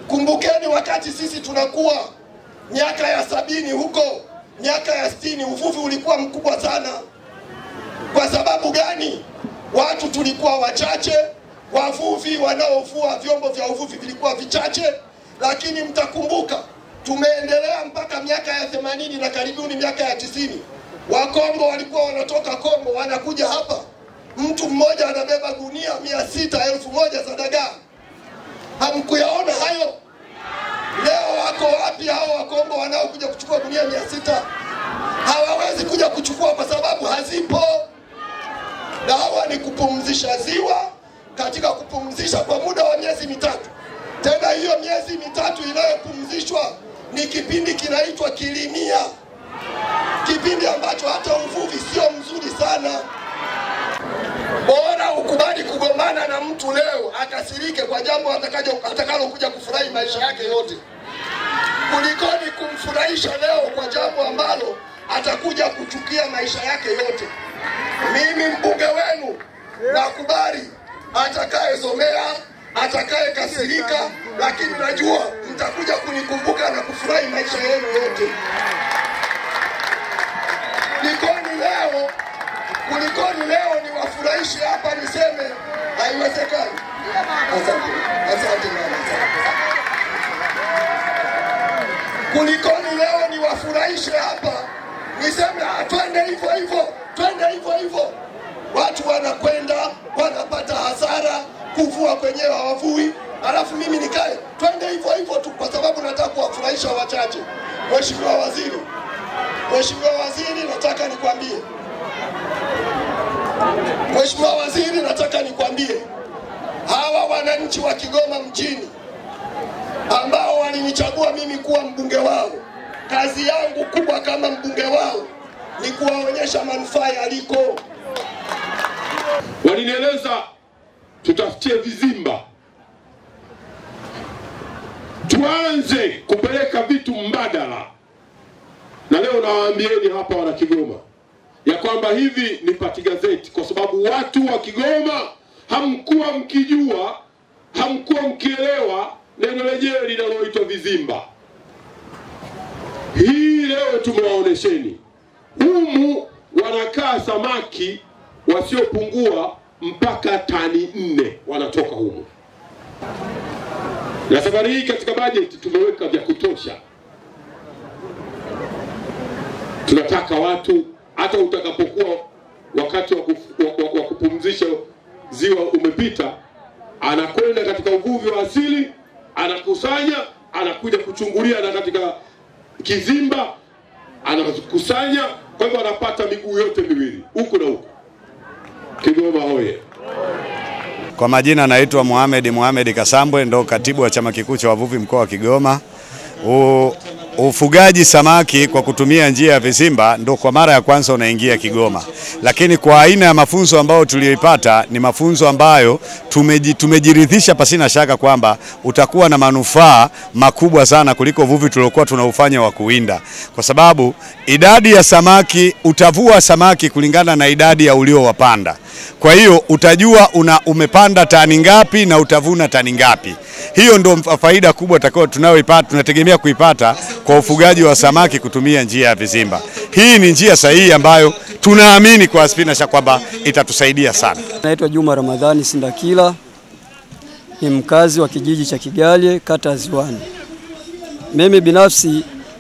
Kumbukeni wakati sisi tunakuwa miaka ya sabini huko, miaka ya sitini, uvuvi ulikuwa mkubwa sana. Kwa sababu gani? Watu tulikuwa wachache, wavuvi wanaovua vyombo vya uvuvi vilikuwa vichache, lakini mtakumbuka tumeendelea mpaka miaka ya themanini na karibuni miaka ya tisini. Wakongo walikuwa wanatoka Kongo wanakuja hapa, mtu mmoja anabeba gunia mia sita elfu moja za dagaa. Hamkuyaona hayo? Leo wako wapi hao Wakongo wanaokuja kuchukua gunia mia sita? Hawawezi kuja kuchukua kwa sababu hazipo. Dawa ni kupumzisha ziwa katika kupumzisha kwa muda wa miezi mitatu. Tena hiyo miezi mitatu inayopumzishwa ni kipindi kinaitwa kilimia, kipindi ambacho hata uvuvi sio mzuri sana. Bora ukubali kugombana na mtu leo akasirike kwa jambo atakajo- atakalokuja kufurahi maisha yake yote, kulikoni kumfurahisha leo kwa jambo ambalo atakuja kuchukia maisha yake yote. Mimi mbunge wenu nakubali atakayezomea, atakaye kasirika, lakini najua mtakuja kunikumbuka na kufurahi maisha yenu yote. Kulikoni leo, kulikoni leo niwafurahishe hapa niseme haiwezekani. Asante, asante mama, asante. Kulikoni leo niwafurahishe hapa niseme "Ah, twende hivyo hivyo, twende hivyo hivyo. Watu wanakwenda wanapata hasara, kuvua kwenyewe hawavui, alafu mimi nikae twende hivyo hivyo tu, kwa sababu nataka kuwafurahisha wachache. Mheshimiwa Waziri, Mheshimiwa Waziri, nataka nikwambie, Mheshimiwa Waziri, nataka nikwambie hawa wananchi wa Kigoma mjini ambao walinichagua mimi kuwa mbunge wao, kazi yangu kubwa kama mbunge wao ni kuwaonyesha manufaa yaliko. walinieleza tutafutie vizimba, tuanze kupeleka vitu mbadala. Na leo nawaambieni hapa wana Kigoma ya kwamba hivi ni pati gazeti, kwa sababu watu wa Kigoma hamkuwa mkijua, hamkuwa mkielewa neno lenyewe linaloitwa vizimba. Hii leo tumewaonesheni humu wanakaa samaki wasiopungua mpaka tani nne wanatoka humu, na safari hii katika bajeti tumeweka vya kutosha. Tunataka watu hata utakapokuwa wakati wa, kufu, wa, wa, wa kupumzisha ziwa umepita, anakwenda katika uvuvi wa asili, anakusanya, anakuja kuchungulia na katika kizimba anakusanya. Kwa hivyo anapata miguu yote miwili huku na huku. Kigoma hoye! Kwa majina naitwa Mohamed Mohamed Kasambwe, ndo katibu wa chama kikuu cha wavuvi mkoa wa Kigoma. U, ufugaji samaki kwa kutumia njia ya vizimba ndo kwa mara ya kwanza unaingia Kigoma, lakini kwa aina ya mafunzo ambayo tuliyoipata ni mafunzo ambayo tumeji, tumejiridhisha pasina shaka kwamba utakuwa na manufaa makubwa sana kuliko uvuvi tuliokuwa tunaufanya wa kuwinda, kwa sababu idadi ya samaki utavua samaki kulingana na idadi ya uliowapanda. Kwa hiyo utajua una umepanda tani ngapi na utavuna tani ngapi. Hiyo ndo faida kubwa takao tunayoipata tunategemea kuipata kwa ufugaji wa samaki kutumia njia ya vizimba. Hii ni njia sahihi ambayo tunaamini kwa Spinasha kwamba itatusaidia sana. Naitwa Juma Ramadhani Sindakila, ni mkazi wa kijiji cha Kigalye, kata ya Ziwani. Mimi binafsi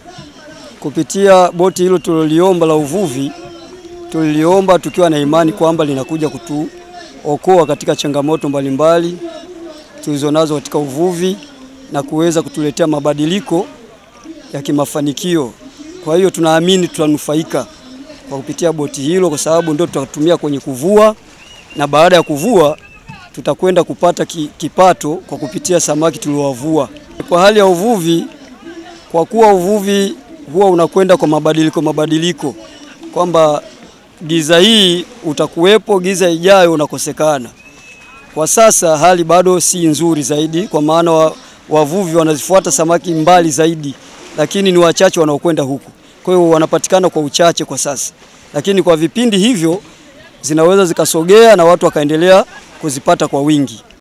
kupitia boti hilo tuliloliomba la uvuvi, tuliliomba tukiwa na imani kwamba linakuja kutuokoa katika changamoto mbalimbali tulizonazo katika uvuvi na kuweza kutuletea mabadiliko ya kimafanikio. Kwa hiyo tunaamini tutanufaika kwa kupitia boti hilo, kwa sababu ndio tutatumia kwenye kuvua, na baada ya kuvua tutakwenda kupata ki, kipato kwa kupitia samaki tuliowavua. Kwa hali ya uvuvi, kwa kuwa uvuvi huwa unakwenda kwa mabadiliko mabadiliko, kwamba giza hii utakuwepo, giza ijayo unakosekana. Kwa sasa hali bado si nzuri zaidi, kwa maana wa, wavuvi wanazifuata samaki mbali zaidi, lakini ni wachache wanaokwenda huku. Kwa hiyo wanapatikana kwa uchache kwa sasa, lakini kwa vipindi hivyo zinaweza zikasogea na watu wakaendelea kuzipata kwa wingi.